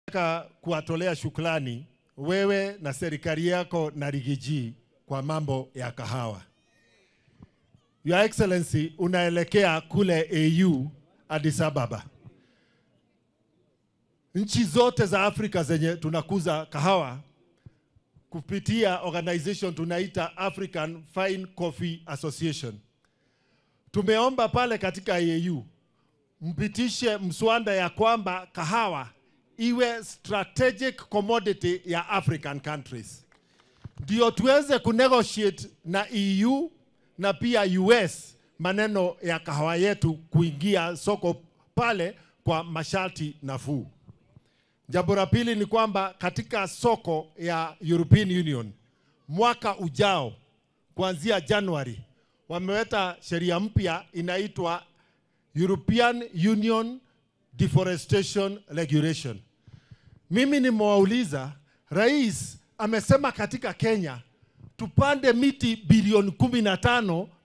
Nataka kuwatolea shukrani wewe na serikali yako na Rigiji kwa mambo ya kahawa. Your Excellency, unaelekea kule AU Addis Ababa. Nchi zote za Afrika zenye tunakuza kahawa kupitia organization tunaita African Fine Coffee Association. Tumeomba pale katika AU mpitishe mswada ya kwamba kahawa iwe strategic commodity ya African countries, ndio tuweze kunegotiate na EU na pia US maneno ya kahawa yetu kuingia soko pale kwa masharti nafuu. Jambo la pili ni kwamba katika soko ya European Union mwaka ujao kuanzia Januari wameweka sheria mpya inaitwa European Union Deforestation Regulation. Mimi nimewauliza, rais amesema katika Kenya tupande miti bilioni kumi na tano